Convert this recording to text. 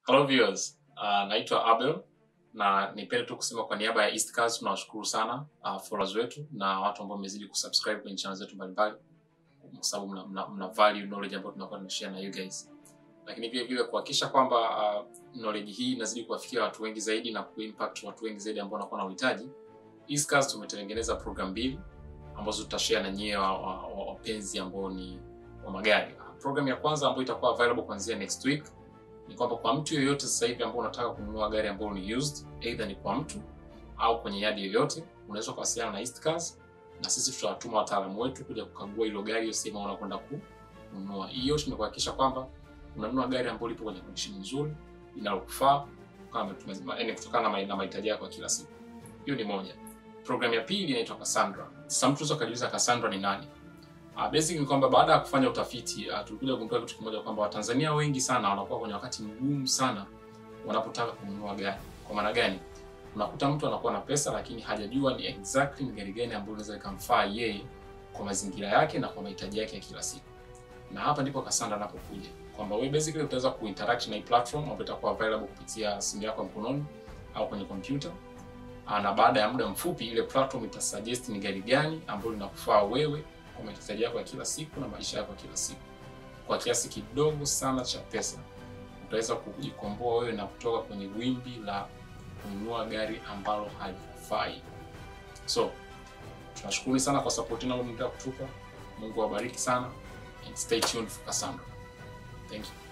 Hello viewers, uh, naitwa Abel na nipende tu kusema kwa niaba ya East Cars tunawashukuru sana uh, followers wetu na watu ambao mmezidi kusubscribe kwenye channel zetu mbalimbali kwa sababu mna, mna, mna value knowledge ambayo tunakuwa tunashare na you guys, lakini vile vile kuhakikisha kwamba uh, knowledge hii inazidi kuwafikia watu wengi zaidi na kuimpact watu wengi zaidi ambao wanakuwa na uhitaji. East Cars tumetengeneza program mbili ambazo tutashare na nyie wapenzi wa, wa, ambao ni wa magari. Program ya kwanza ambayo itakuwa available kuanzia next week ni kwamba kwa mtu yoyote sasa hivi ambao unataka kununua gari ambalo ni used, either ni kwa mtu au kwenye yadi yoyote, unaweza kuwasiliana na East Cars na sisi tutawatuma wataalamu wetu kuja kukagua hilo gari hiyo sehemu unakwenda kununua. Hiyo yote ni kuhakikisha kwamba unanunua gari ambalo lipo kwenye condition nzuri inalokufaa kutokana na mahitaji yako ya kila siku. Hiyo ni moja. Program ya pili inaitwa Cassandra. Sasa mtu unaweza kujiuliza Cassandra ni nani? Uh, basic ni kwamba baada ya kufanya utafiti uh, tulikuja kugundua kitu kimoja kwamba Watanzania wengi sana wanakuwa kwenye wakati mgumu sana wanapotaka kununua gari. Kwa maana gani? Unakuta mtu anakuwa na pesa lakini hajajua ni exactly ni gari gani ambayo inaweza ikamfaa yeye kwa mazingira yake na kwa mahitaji yake ya kila siku. Na hapa ndipo Cassandra anapokuja. Kwamba wewe basically utaweza kuinteract na hii platform ambayo itakuwa available kupitia simu yako mkononi au kwenye kompyuta. Na baada ya muda mfupi ile platform itasuggest ni gari gani ambayo linakufaa wewe kwa mahitaji yako ya kila siku na maisha yako ya kila siku. Kwa kiasi kidogo sana cha pesa utaweza kujikomboa wewe na kutoka kwenye wimbi la kununua gari ambalo halikufai. So tunashukuru sana kwa support yenu mnaendelea kutupa. Mungu awabariki sana and stay tuned for Cassandra. Thank you.